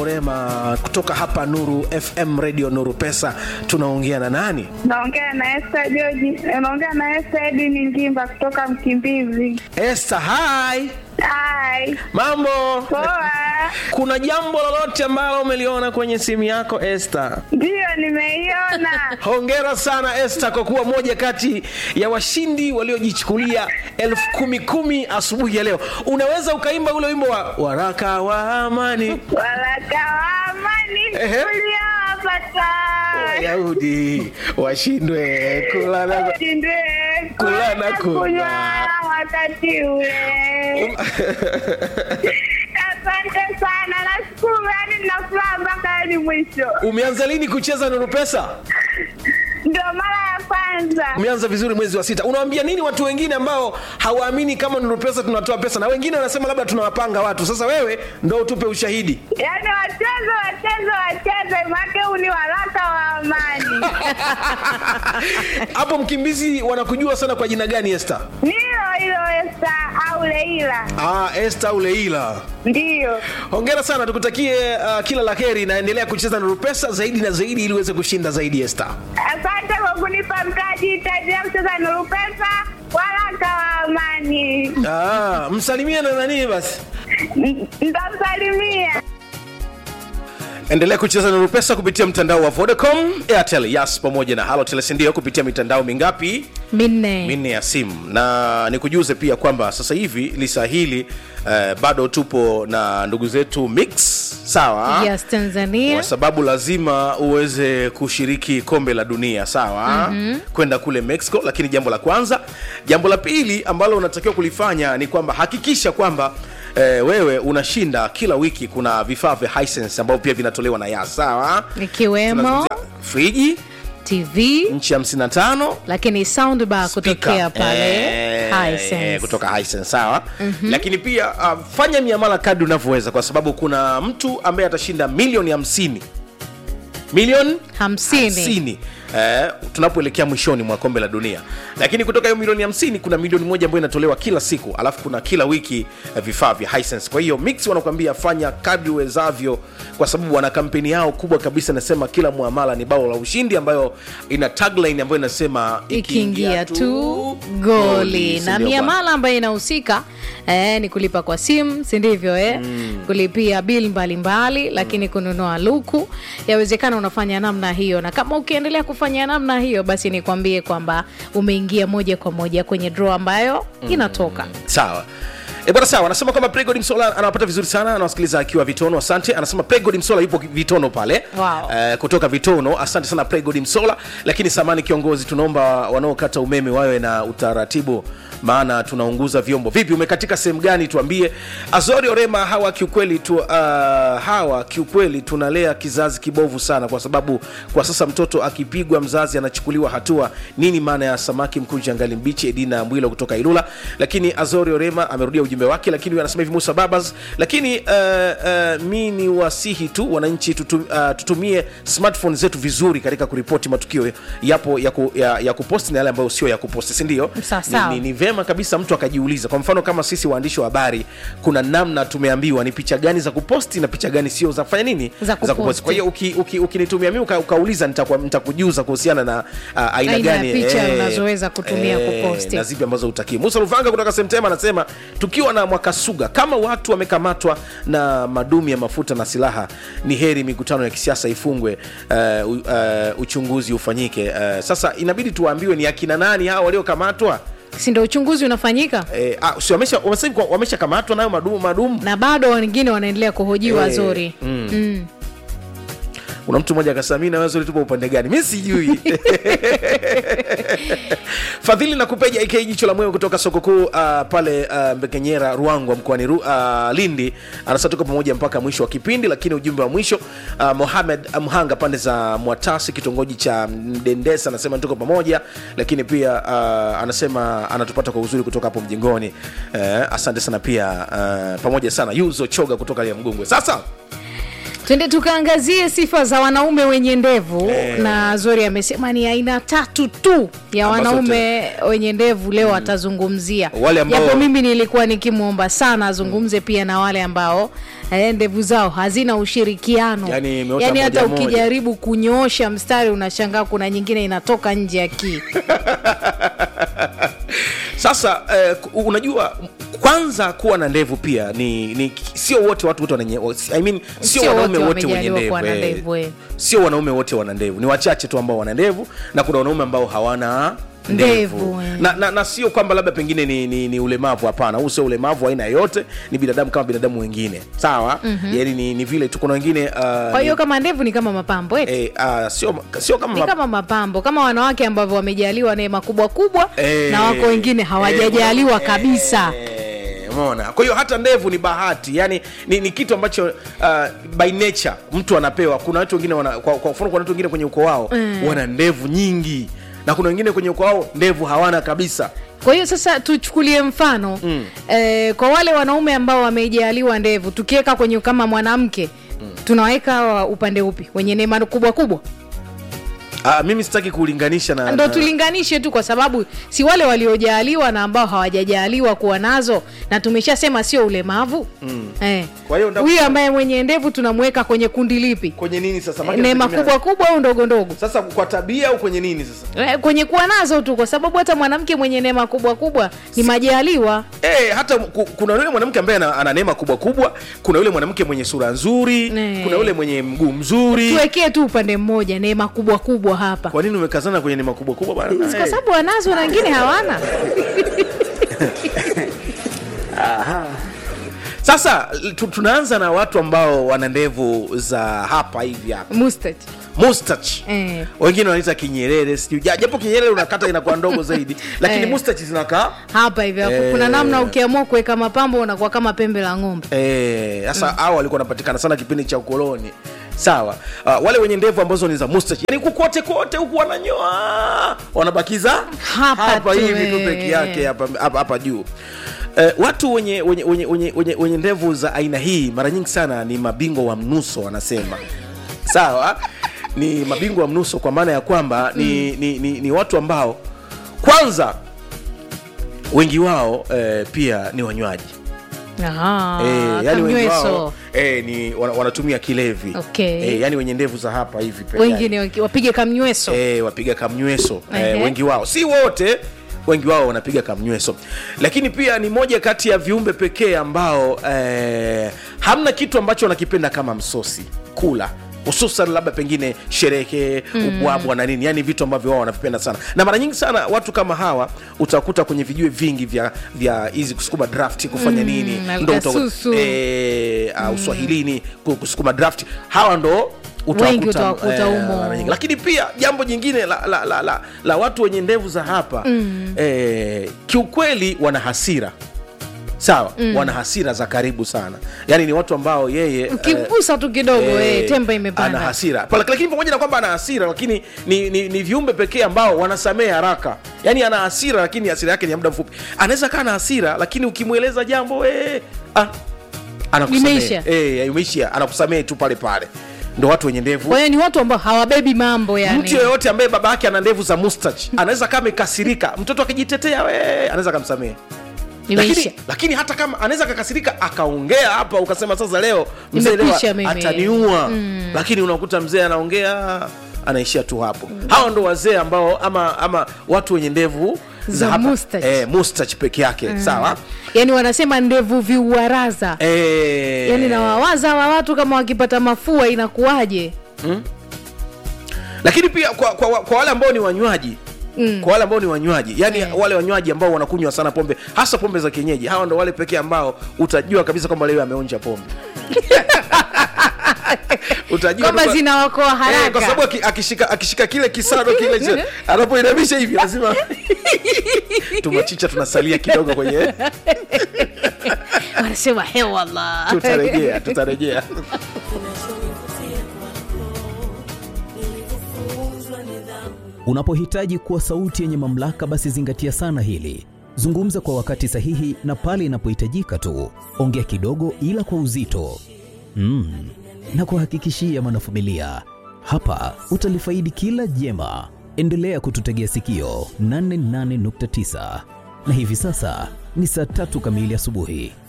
Rema kutoka hapa Nuru FM Radio Nuru Pesa, tunaongea na nani? Naongea na Esther George. Naongea na Esther Edini Ngimba kutoka Mkimbizi. Esther, hi. Hai. Mambo? Poa. Kuna jambo lolote ambalo umeliona kwenye simu yako Esther? Ndiyo nimeiona. Hongera sana Esther kwa kuwa moja kati ya washindi waliojichukulia elfu kumi kumi asubuhi ya leo. Unaweza ukaimba ule wimbo wa waraka wa amani Waraka wa amani Ehe. uliowapata. Wayahudi washindwe kula na Shindwe Kula na kunywa. kunywa wakati ule. Asante sana. Nashukuru yani nina furaha mpaka hadi mwisho. Umeanza lini kucheza Nuru Pesa? Ndio mara ya kwanza. Umeanza vizuri mwezi wa sita. Unawaambia nini watu wengine ambao hawaamini kama Nuru Pesa tunatoa pesa, na wengine wanasema labda tunawapanga watu? Sasa wewe ndo utupe ushahidi. Yaani wacheze wacheze wacheze, make huu ni waraka wa amani. Hapo Mkimbizi wanakujua sana kwa jina gani Esther? Nilo hilo Esta au Leila, Ah, Esther Uleila. ndiyo. Hongera sana, tukutakie uh, kila la heri, naendelea kucheza Nuru Pesa zaidi na zaidi ili uweze kushinda zaidi Esther. Asante kwa kunipa mtaji, itaendelea kucheza Nuru Pesa, waraka wa amani. Ah, msalimie na nani basi. N- Nitamsalimia. endelea kucheza Nuru Pesa kupitia mtandao wa Vodacom, Airtel, Yas pamoja na Halotel, si ndio? Kupitia mitandao mingapi? minne minne ya simu na nikujuze pia kwamba sasa hivi lisa hili eh, bado tupo na ndugu zetu mix sawa yes tanzania kwa sababu lazima uweze kushiriki kombe la dunia sawa mm-hmm. kwenda kule mexico lakini jambo la kwanza jambo la pili ambalo unatakiwa kulifanya ni kwamba hakikisha kwamba Eh, wewe unashinda kila wiki kuna vifaa vya Hisense ambavyo pia vinatolewa na ya sawa ikiwemo Tunazungumzia friji tv nchi 55 lakini soundbar Speaker. kutokea pale Eh, Hisense. eh, kutoka Hisense, sawa mm-hmm. lakini pia uh, fanya miamala kadri unavyoweza kwa sababu kuna mtu ambaye atashinda milioni hamsini milioni Hamsini. hamsini eh, tunapoelekea mwishoni mwa kombe la dunia lakini kutoka hiyo milioni hamsini kuna milioni moja ambayo inatolewa kila siku alafu kuna kila wiki eh, vifaa vya Hisense. kwa hiyo mix wanakuambia fanya kadri uwezavyo kwa sababu wana kampeni yao kubwa kabisa inasema kila muamala ni bao la ushindi ambayo ina tagline ambayo inasema ikiingia tu goli si na ndio bwana? miamala ambayo inahusika eh, ni kulipa kwa simu si ndivyo eh? mm. kulipia bil mbalimbali lakini kununua luku yawezekana unafanya namna hiyo na kama ukiendelea kufanya namna hiyo basi nikwambie kwamba umeingia moja kwa moja kwenye draw ambayo inatoka sawa E bwana sawa, anasema kwamba Pregod Msola anawapata vizuri sana, anawasikiliza akiwa Vitono. Asante. Anasema Pregod Msola yupo Vitono pale Wow. Eh, kutoka Vitono. Asante sana Pregod Msola. Lakini samani kiongozi, tunaomba wanaokata umeme wawe na utaratibu, maana tunaunguza vyombo. Vipi, umekatika sehemu gani? Tuambie. Azori Orema, hawa kiukweli tu, uh, hawa kiukweli tunalea kizazi kibovu sana, kwa sababu kwa sasa mtoto akipigwa mzazi anachukuliwa hatua. Nini maana ya samaki mkunja ngali mbichi? Edina Mwilo kutoka Ilula. Lakini Azori Orema amerudia ujumbe wake, lakini huyu anasema hivi Musa Babas, lakini uh, uh, mi ni wasihi tu wananchi tutu, uh, tutumie smartphone zetu vizuri katika kuripoti matukio yapo ya, ku, ya, ya kuposti na yale ambayo sio ya kuposti, si ndio? Sawa, sawa. Ni, ni, ni vema kabisa mtu akajiuliza. Kwa mfano kama sisi waandishi wa habari, kuna namna tumeambiwa ni picha gani za kuposti na picha gani sio za kufanya nini, Za kuposti. Kwa hiyo ukinitumia uki, ukinitumia mimi uka, ukauliza, nitakuwa- nitakujuza kuhusiana na uh, aina Aina ya gani picha unazoweza kutumia kuposti. na zipi ambazo utakii. Musa Luvanga kutoka Semtema anasema tukiwa na Mwakasuga, kama watu wamekamatwa na madumu ya mafuta na silaha, ni heri mikutano ya kisiasa ifungwe, uh, uh, uchunguzi ufanyike. Uh, sasa inabidi tuwaambiwe ni akina nani hao waliokamatwa. si ndo uchunguzi unafanyika Eh, ah, si wamesha wamesema kwa- wameshakamatwa nayo madumu madumu. na bado wengine wanaendelea kuhojiwa Eh, zuri mm. mm. Kuna mtu mmoja akasema mimi na wewe Zuri tupo upande gani? Mimi sijui. Fadhili na kupeja AK jicho la moyo kutoka soko kuu uh, pale uh, Mbekenyera Ruangwa mkoani Ru, uh, Lindi anasema tuko pamoja mpaka mwisho wa kipindi, lakini ujumbe wa mwisho uh, Mohamed Mhanga pande za Mwatasi kitongoji cha Mdendesa anasema tuko pamoja, lakini pia uh, anasema anatupata kwa uzuri kutoka hapo mjengoni. Uh, asante sana pia uh, pamoja sana Yuzo Choga kutoka ya Mgungwe. Sasa twende tukaangazie sifa za wanaume wenye ndevu Eh. na zori amesema ni aina tatu tu ya Ambazo wanaume wenye ndevu leo atazungumzia Wale ambao- japo mimi nilikuwa nikimwomba sana azungumze pia na wale ambao eh, ndevu zao hazina ushirikiano Yaani imeota Yaani hata moja moja. ukijaribu kunyoosha mstari unashangaa kuna nyingine inatoka nje ya kii sasa eh, ku- unajua kwanza kuwa na ndevu pia ni, ni sio wote watu wote wananye, I mean, sio Sio wanaume wote wote wenye wamejaliwa ndevu kuwa na eh. ndevu, eh. sio wanaume wote wana ndevu ni wachache tu ambao wana ndevu na kuna wanaume ambao hawana ndevu Ndevu, eh. na, na, na sio kwamba labda pengine ni, ni, ni ulemavu hapana huu sio ulemavu wa aina yoyote ni binadamu kama binadamu wengine sawa mm-hmm. yani ni, ni vile tu kuna wengine uh, kwa hiyo kama ndevu ni kama mapambo eti eh, uh, sio, sio kama ni kama mapambo kama wanawake ambavyo wamejaliwa neema kubwa kubwa Eh, na wako wengine hawajajaliwa eh, kabisa eh, umeona kwa hiyo hata ndevu ni bahati yani ni, ni kitu ambacho uh, by nature mtu anapewa kuna watu wengine wana, kwa, kwa mfano kuna watu wengine kwenye ukoo wao Mm. wana ndevu nyingi na kuna wengine kwenye ukoo wao ndevu hawana kabisa kwa hiyo sasa tuchukulie mfano mm. eh, kwa wale wanaume ambao wamejaliwa ndevu tukiweka kwenye kama mwanamke mm. tunaweka wa upande upi wenye neema kubwa kubwa uh, mimi sitaki kulinganisha na, ndo na tulinganishe tu kwa sababu si wale waliojaliwa na ambao hawajajaliwa kuwa nazo na tumeshasema sio ulemavu mm. eh. Kwa hiyo nda- huyu ambaye mwenye ndevu tunamweka kwenye kundi lipi kwenye nini sasa Maana neema inategemea- kubwa kubwa au ndogo ndogo sasa kwa tabia au kwenye nini sasa Eh, kwenye kuwa nazo tu kwa sababu hata mwanamke mwenye neema kubwa kubwa ni majaliwa Eh, hata ku- kuna yule mwanamke ambaye ana, ana neema kubwa kubwa kuna yule mwanamke mwenye sura nzuri Eh. kuna yule mwenye mguu mzuri tuwekee tu upande mmoja neema kubwa kubwa hapa kwa nini umekazana kwenye neema kubwa kubwa bana Si kwa sababu wanazo na wengine hawana sasa tu, tunaanza na watu ambao wana ndevu za hapa hivi hapa Mustard. mustach Eh. wengine wanaita kinyerere sijui Ja- japo kinyerere unakata inakuwa ndogo zaidi lakini Eh. mustach zinakaa hapa hivi hapo Eh. kuna namna ukiamua kuweka mapambo unakuwa kama pembe la ng'ombe Eh, sasa mm. hao walikuwa wanapatikana sana kipindi cha ukoloni sawa uh, wale wenye ndevu ambazo ni za mustache yani kukote kote huku wananyoa wanabakiza Hapa tu, hivi tu eh. peke yake hapa, hapa, hapa juu Eh, watu wenye wenye, wenye, wenye, wenye, wenye ndevu za aina hii mara nyingi sana ni mabingwa wa mnuso wanasema sawa ni mabingwa wa mnuso kwa maana ya kwamba ni, ni, ni, ni watu ambao kwanza wengi wao eh, pia ni wanywaji Aha, Eh, yani wengi wao kamnyweso. eh, ni wana, wanatumia kilevi Okay. eh, yani wenye ndevu za hapa hivi peke wengine waki- wapige kamnyweso yake. eh, wapiga kamnyweso eh, Ehe. wengi wao si wote wengi wao wanapiga kamnyweso lakini pia ni moja kati ya viumbe pekee ambao eh, hamna kitu ambacho wanakipenda kama msosi kula hususan labda pengine sherehe ubwabwa na nini yani vitu ambavyo wao wanavipenda sana na mara nyingi sana watu kama hawa utakuta kwenye vijue vingi vya vya hizi kusukuma draft kufanya nini ndo uta- alkasusu. eh, uh, uswahilini ku- kusukuma draft hawa ndo Wengi utawakuta humo. mara nyingi. lakini pia jambo jingine la, la, la, la, la watu wenye ndevu za hapa mm. eh, kiukweli wana hasira sawa mm. wana hasira za karibu sana yaani ni watu ambao yeye eh, ukimgusa tu kidogo eh, eh, temba ana imepanda hasira Pala- lakini pamoja na kwamba ana hasira lakini ni, ni, ni viumbe pekee ambao wanasamehe haraka yaani ana hasira lakini hasira yake ni ya muda mfupi anaweza kaa na hasira lakini ukimweleza jambo eh, ah, anakusamehe. Imeisha. eh, imeisha anakusamehe tu pale pale ndo watu wenye ndevu kwa hiyo ni watu ambao hawabebi mambo mtu yani yoyote ambaye baba yake ana ndevu za mustach anaweza kama amekasirika mtoto akijitetea we anaweza akamsamehe imeisha lakini, lakini hata kama anaweza akakasirika akaongea hapa ukasema sasa leo mzee leo Nimekwisha mimi. ataniua mm. lakini unakuta mzee anaongea anaishia tu hapo mm. hawa ndo wazee ambao ama ama watu wenye ndevu Za hapa, mustache. eh, mustache peke yake mm. sawa yani wanasema ndevu viuaraza eh, yani nawawaza wa watu kama wakipata mafua inakuwaje lakini pia kwa, kwa, kwa wale ambao ni wanywaji Mm. kwa wale ambao ni wanywaji yani Eh. wale wanywaji ambao wanakunywa sana pombe hasa pombe za kienyeji hawa ndo wale pekee ambao utajua kabisa kwamba leo ameonja pombe utajua kwamba tu kwa- zinawakoa Eh, kwa haraka sababu aki- akishika, akishika kile kisado kile cha- anapoinamisha hivi lazima tumachicha tunasalia kidogo kwenye wanasema hewala tutarejea tutarejea Unapohitaji kuwa sauti yenye mamlaka, basi zingatia sana hili. Zungumza kwa wakati sahihi na pale inapohitajika tu. Ongea kidogo, ila kwa uzito. Mm. Na kuhakikishia mwanafamilia, hapa utalifaidi kila jema. Endelea kututegea sikio 88.9 na hivi sasa ni saa tatu kamili asubuhi.